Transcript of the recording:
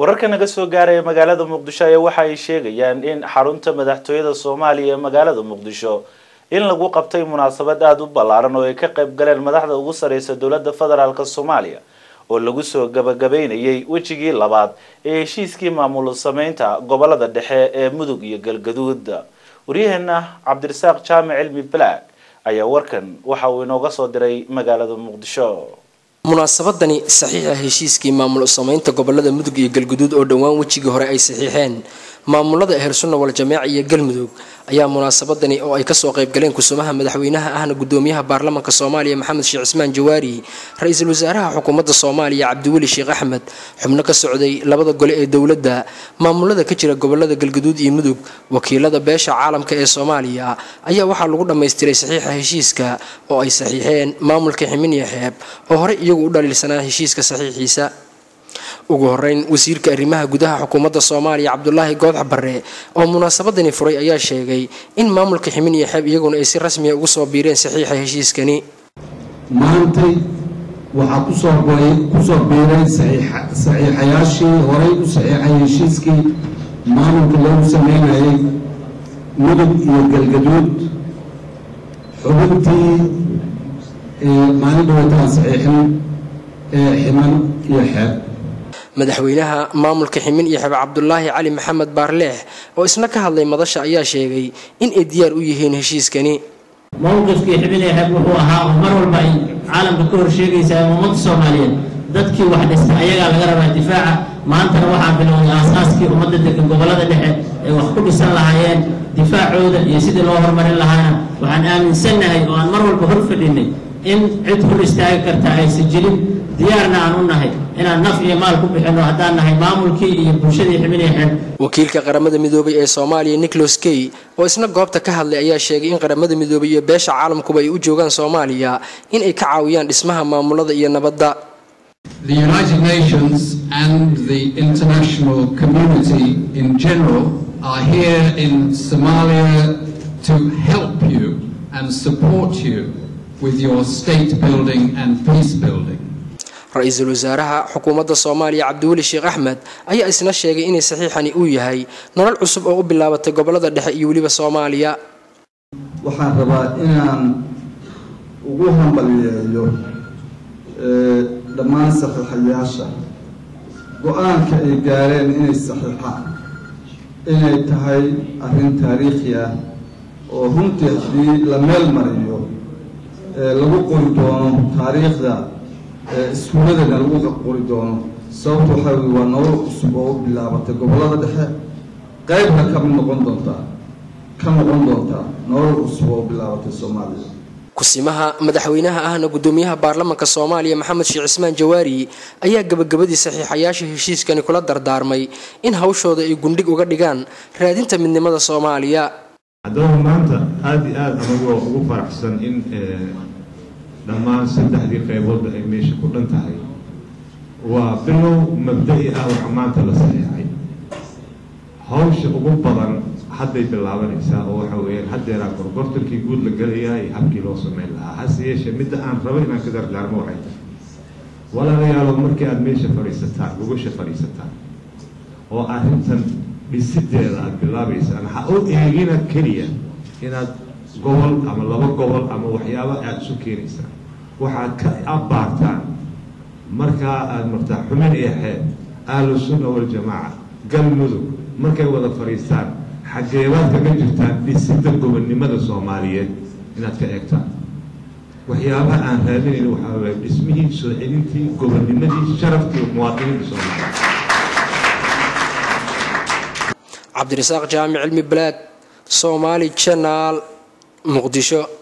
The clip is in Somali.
wararka naga soo gaaraya magaalada muqdisho ayaa waxa ay sheegayaan in xarunta madaxtooyada soomaaliya ee magaalada muqdisho in lagu qabtay munaasabad aada u ballaaran oo ay ka qayb galeen madaxda ugu sareysa dowladda federaalk soomaaliya oo lagu soo gabagabeynayay wejigii labaad ee heshiiskii maamul sameynta gobolada dhexe ee mudug iyo galgaduud waryaheena cabdirasaaq jaamic cilmi black ayaa warkan waxa uu inooga soo diray magaalada muqdisho munaasabadani saxiixa heshiiskii maamul sameynta gobolada mudug iyo galguduud oo dhowaan wejigii hore ay saxiixeen maamulada ehelsunna wal jameec iyo galmudug ayaa munaasabadani oo ay kasoo qaybgaleen kusumaha madaxweynaha ahna gudoomiyaha baarlamaanka soomaaliya maxamed sheekh cismaan jawaari ra-iisul wasaaraha xukuumadda soomaaliya cabdiweli sheekh axmed xubno ka socday labada gole ee dowladda maamulada ka jira gobolada galguduud iyo mudug wakiilada beesha caalamka ee soomaaliya ayaa waxaa lagu dhammaystiray saxiixa heshiiska oo ay saxiixeen maamulka ximiniya xeeb oo horey iyagu u dhaliilsanaa heshiiska saxiixiisa ugu horeyn wasiirka arrimaha gudaha xukuumadda soomaaliya cabdulaahi goodx barre oo munaasabadani furay ayaa sheegay in maamulka ximin iyo xeeb iyaguna ay si rasmiya ugu soo biireen saxiixa heshiiskani maantay waxaa kusoo kusoo biiray saxiixayaashii horay u saxiixay heshiiskii maamulka loogu sameynayay mudug iyo galgaduud xubintii maalin dhawataan saxiixin ee ximan iyo xeeb madaxweynaha maamulka ximin iyo xeeb cabdulaahi cali maxamed baarleex oo isna ka hadlay madasha ayaa sheegay in ay diyaar u yihiin heshiiskani mowqifkii xibin ee xeeb wuxuu ahaa oo mar walba ay caalamka ka horshegaysaa ummadda soomaaliyeed dadkii wax dhistay ayagaa laga rabaa difaaca maantana waxaa bilowday aasaaskii ummadda degan gobolada dhexe ay wax ku dhisan lahaayeen difaacooda iyo sidii loo horumarin lahaana waxaan aaminsannahay oo aan mar walba hor fadhinay in cid hor istaagi karta aysan jirin diyaarna aan u nahay inaan naf iyo maal ku bixinno haddaan nahay maamulkii iyo bulshadii xibinii xeeb wakiilka qaramada midoobay ee soomaaliya nicholas key oo isna goobta ka hadlay ayaa sheegay in qaramada midoobay iyo beesha caalamkuba ay u joogaan soomaaliya in ay ka caawiyaan dhismaha maamulada iyo nabadda The United Nations and the international community in general are here in Somalia to help you and support you with your state building and peace building. ra-iisul wasaaraha xukuumadda soomaaliya cabdiweli sheekh axmed ayaa isna sheegay inay saxiixani uu yahay nolol cusub oo u bilaabatay gobolada dhexe iyo weliba soomaaliya waxaan rabaa inaan ugu hambaliyeeyo dhammaan saxiixayaasha go-aanka ay gaareen inay saxiixaan inay tahay arrin taariikhi ah oo runtii haddii la meel mariyo lagu qori doono taariikhda iskuuladana lagu qori doono sababta waxaa weye waa nolol cusub oo u bilaabatay gobollada dhexe qaybna ka mid noqon doontaa ka noqon doontaa nolol cusub oo u bilaabatay soomaaliya kusimaha madaxweynaha ahna gudoomiyaha baarlamaanka soomaaliya maxamed sheekh cismaan jawaari ayaa gabagabadii saxiixayaasha heshiiskani kula dardaarmay in hawshooda ay gundhig uga dhigaan raadinta midnimada soomaaliya haddaba maanta aada iyo aada anagoo ugu faraxsan in dhammaan saddexdii qayboodba ay meesha ku dhan tahay waa bilow mabda-i ah waxa maanta la saxiixay hawsha ugu badan hadday bilaabanaysaa oo waxa weeyaan haddeeraa gorgortankii guud la gelayaa iyo habkii loo sameyn lahaa hase yeeshee midda aan rabo inaan ka dardaarmo waxay tahay walaalayaalow markii aada meesha fadhiisataan gogosha fadhiisataan oo arrintan dhisideeda aada bilaabaysaan ha u eegina keliya inaad gobol ama laba gobol ama waxyaaba aada isu keenaysaan waxaad ka abbaartaan markaa aada martaa xumin iyo xeeb ahlu sunna waljamaaca galmudug markay wada fadhiistaan xageebaad kaga jirtaan dhisidda gobonnimada soomaaliyeed inaad ka eegtaan waxyaabaha aan raadinayn waxaa waaya dhismihii soo celintii gobonnimadii sharaftii muwaadiniinta soomaaliyeed cabdirasaaq jaamic cilmi balaad soomaali janaal muqdisho